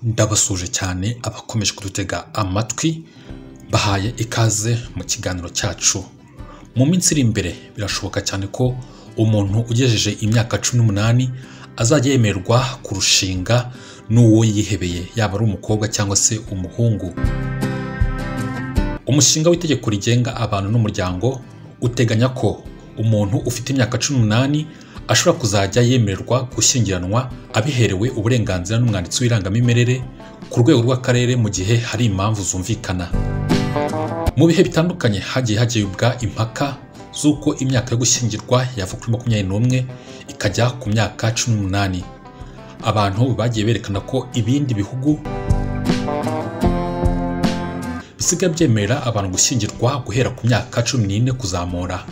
ndabasuje cyane abakomeje kudutega amatwi bahaye ikaze mu kiganiro cyacu mu minsi iri imbere birashoboka cyane ko umuntu ugejeje imyaka cumi n'umunani azajya yemerwa kurushinga n'uwo yihebeye yaba ari umukobwa cyangwa se umuhungu umushinga w'itegeko rigenga abantu n'umuryango uteganya ko umuntu ufite imyaka cumi n'umunani ashobora kuzajya yemererwa gushyingiranwa abiherewe uburenganzira n'umwanditsi w'irangamimerere ku rwego rw'akarere mu gihe hari impamvu zumvikana mu bihe bitandukanye hagiye hagibwa impaka z'uko imyaka yo gushyingirwa yava kuri makumyabiri n'umwe ikajya ku myaka cumi n'umunani abantu bagiye berekana ko ibindi bihugu bisigaye byemerera abantu gushyingirwa guhera ku myaka cumi n'ine kuzamura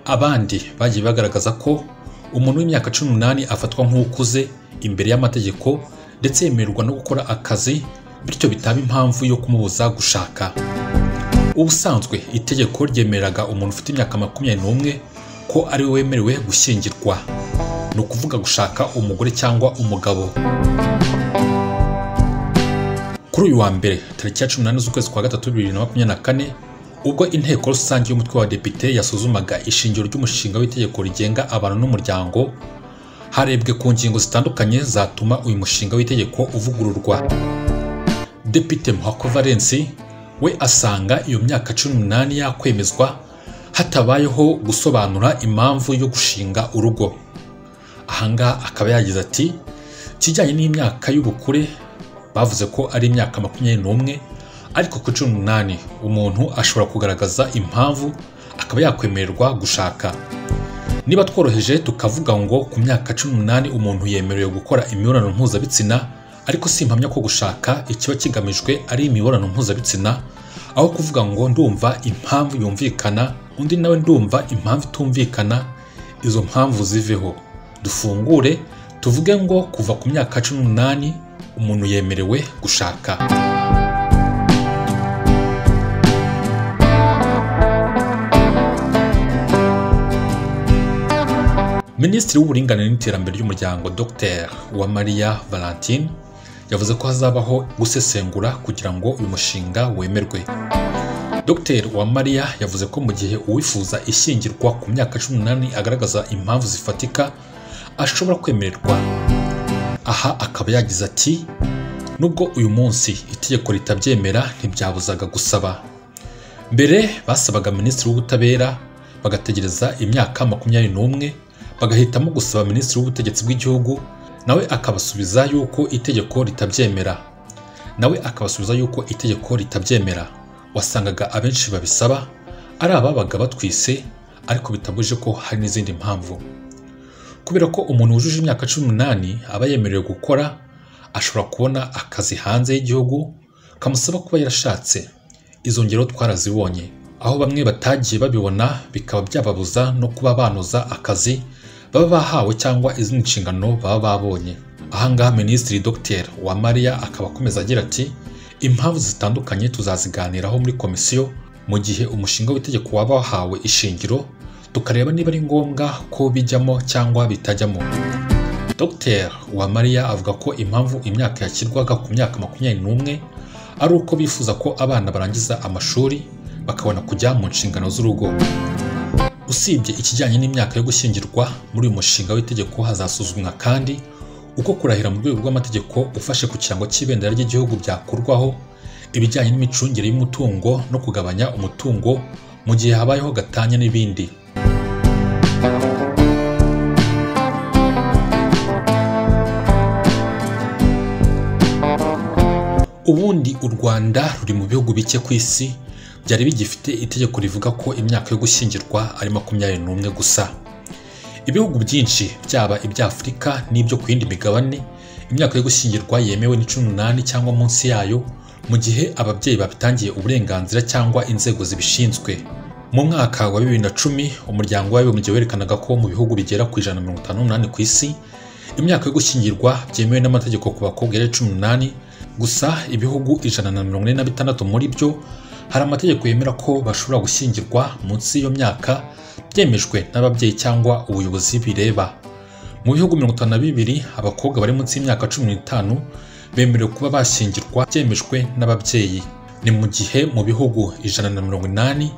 abandi bagiye bagaragaza ko umuntu w'imyaka cumi n'umunani afatwa nk'ukuze imbere y'amategeko ndetse yemererwa no gukora akazi bityo bitaba impamvu yo kumubuza gushaka ubusanzwe itegeko ryemereraga umuntu ufite imyaka makumyabiri n'umwe ko ari we wemerewe gushyingirwa ni ukuvuga gushaka umugore cyangwa umugabo kuri uyu wa mbere tariki ya cumi n'ane z'ukwezi kwa gatatu bibiri na makumyabiri na kane ubwo inteko rusange y'umutwe w'abadepite yasuzumaga ishingiro ry'umushinga w'itegeko rigenga abantu n'umuryango harebwe ku ngingo zitandukanye zatuma uyu mushinga w'itegeko uvugururwa depite muhako valensi we asanga iyo myaka cumi n'umunani yakwemezwa hatabayeho gusobanura impamvu yo gushinga urugo ahangaha akaba yagize ati kijyanye n'imyaka y'ubukure bavuze ko ari imyaka makumyabiri n'umwe ariko ku cumi n'umunani umuntu ashobora kugaragaza impamvu akaba yakwemererwa gushaka niba tworoheje tukavuga ngo ku myaka cumi n'umunani umuntu yemerewe gukora imibonano mpuzabitsina ariko si impamya ko gushaka ikiba kigamijwe ari imibonano mpuzabitsina aho kuvuga ngo ndumva impamvu yumvikana undi nawe ndumva impamvu itumvikana izo mpamvu ziveho dufungure tuvuge ngo kuva ku myaka cumi n'umunani umuntu yemerewe gushaka minisitiri w'uburinganire n'iterambere ry'umuryango dr uwamariya valentine yavuze ko hazabaho gusesengura kugira ngo uyu mushinga wemerwe dr uwamariya yavuze ko mu gihe uwifuza ishyingirwa ku myaka cumi n'umunani agaragaza impamvu zifatika ashobora kwemererwa aha akaba yagize ati nubwo uyu munsi itegeko ritabyemera ntibyabuzaga gusaba mbere basabaga minisitiri w'ubutabera bagategereza imyaka makumyabiri n'umwe bagahitamo gusaba minisitiri w'ubutegetsi bw'igihugu nawe akabasubiza yuko itegeko ritabyemera nawe akabasubiza yuko itegeko ritabyemera wasangaga abenshi babisaba ari ababaga batwise ariko bitabuje ko hari n'izindi mpamvu kubera ko umuntu wujuje imyaka cumi n'umunani aba yemerewe gukora ashobora kubona akazi hanze y'igihugu kamusaba kuba yarashatse izo ngero twarazibonye aho bamwe batagiye babibona bikaba byababuza no kuba banoza akazi baba bahawe cyangwa izindi nshingano baba babonye ahangaha minisitiri dr uwamariya akaba akomeza agira ati impamvu zitandukanye tuzaziganiraho muri komisiyo mu gihe umushinga w'itegeko waba wahawe ishingiro tukareba niba ari ngombwa ko bijyamo cyangwa bitajyamo dr uwamariya avuga ko impamvu imyaka yashyirwaga ku myaka makumyabiri n'umwe ari uko bifuza ko abana barangiza amashuri bakabona kujya mu nshingano z'urugo usibye ikijyanye n'imyaka yo gushyingirwa muri uyu mushinga w'itegeko hazasuzumwa kandi uko kurahira mu rwego rw'amategeko ufashe ku kirango cy'ibendera ry'igihugu byakurwaho ibijyanye n'imicungire y'umutungo no kugabanya umutungo mu gihe habayeho gatanya n'ibindi ubundi u rwanda ruri mu bihugu bike ku isi byari bigifite itegeko rivuga ko imyaka yo gushyingirwa ari makumyabiri n'umwe gusa ibihugu byinshi byaba iby'afurika n'ibyo ku yindi migabane imyaka yo gushyingirwa yemewe ni cumi n'umunani cyangwa munsi yayo mu gihe ababyeyi babitangiye uburenganzira cyangwa inzego zibishinzwe mu mwaka wa bibiri na cumi umuryango w'abibumbye werekanaga ko mu bihugu bigera ku ijana na mirongo itanu n'umunani ku isi imyaka yo gushyingirwa byemewe n'amategeko ku bakobwa yari cumi n'umunani gusa ibihugu ijana na mirongo ine na bitandatu muri byo hari amategeko yemera ko bashobora gushyingirwa munsi y'iyo myaka byemejwe n'ababyeyi cyangwa ubuyobozi bireba mu bihugu mirongo itanu na bibiri abakobwa bari munsi y'imyaka cumi n'itanu bemerewe kuba bashyingirwa byemejwe n'ababyeyi ni mu gihe mu bihugu ijana na mirongo inani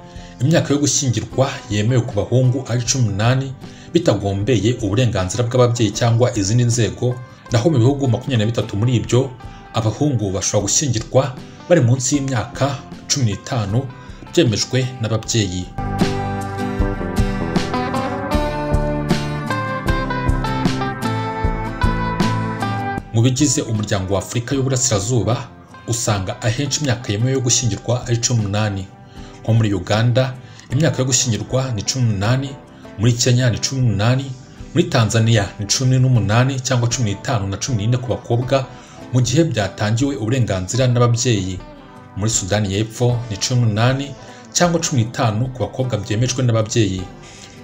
imyaka yo gushyingirwa yemewe ku bahungu ari cumi n'umunani bitagombeye uburenganzira bw'ababyeyi cyangwa izindi nzego naho mu bihugu makumyabiri na bitatu muri ibyo abahungu bashobora gushyingirwa bari munsi y'imyaka cumi n'itanu byemejwe n'ababyeyi mu bigize umuryango wa afurika y'uburasirazuba usanga ahenshi imyaka yemewe yo gushyingirwa ari cumi n'umunani nko muri uganda imyaka yo gushyingirwa ni cumi n'umunani muri kenya ni cumi n'umunani muri tanzania ni cumi n'umunani cyangwa cumi n'itanu na cumi n'ine ku bakobwa mu gihe byatangiwe uburenganzira n'ababyeyi muri sudani y'epfo ni cumi n'umunani cyangwa cumi n'itanu ku bakobwa byemejwe n'ababyeyi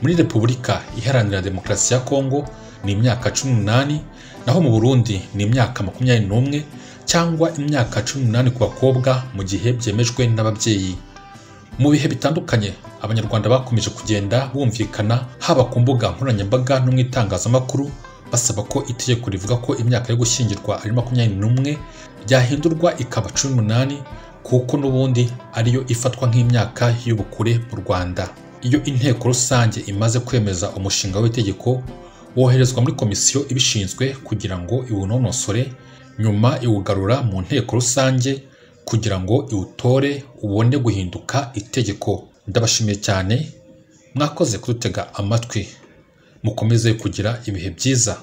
muri repubulika iharanira demokarasi ya kongo ni imyaka cumi n'umunani naho mu burundi ni imyaka makumyabiri n'umwe cyangwa imyaka cumi n'umunani ku bakobwa mu gihe byemejwe n'ababyeyi mu bihe bitandukanye abanyarwanda bakomeje kugenda bumvikana haba ku mbuga nkoranyambaga no mu itangazamakuru basaba ko itegeko rivuga ko imyaka yo gushyingirwa ari makumyabiri n'umwe ryahindurwa ikaba cumi n'umunani kuko n'ubundi ariyo ifatwa nk'imyaka y'ubukure mu rwanda iyo inteko rusange imaze kwemeza umushinga w'itegeko woherezwa muri komisiyo ibishinzwe kugira ngo iwunonosore nyuma iwugarura mu nteko rusange kugira ngo iwutore ubone guhinduka itegeko ndabashimiye cyane mwakoze kudutega amatwi mukomeze kugira ibihe byiza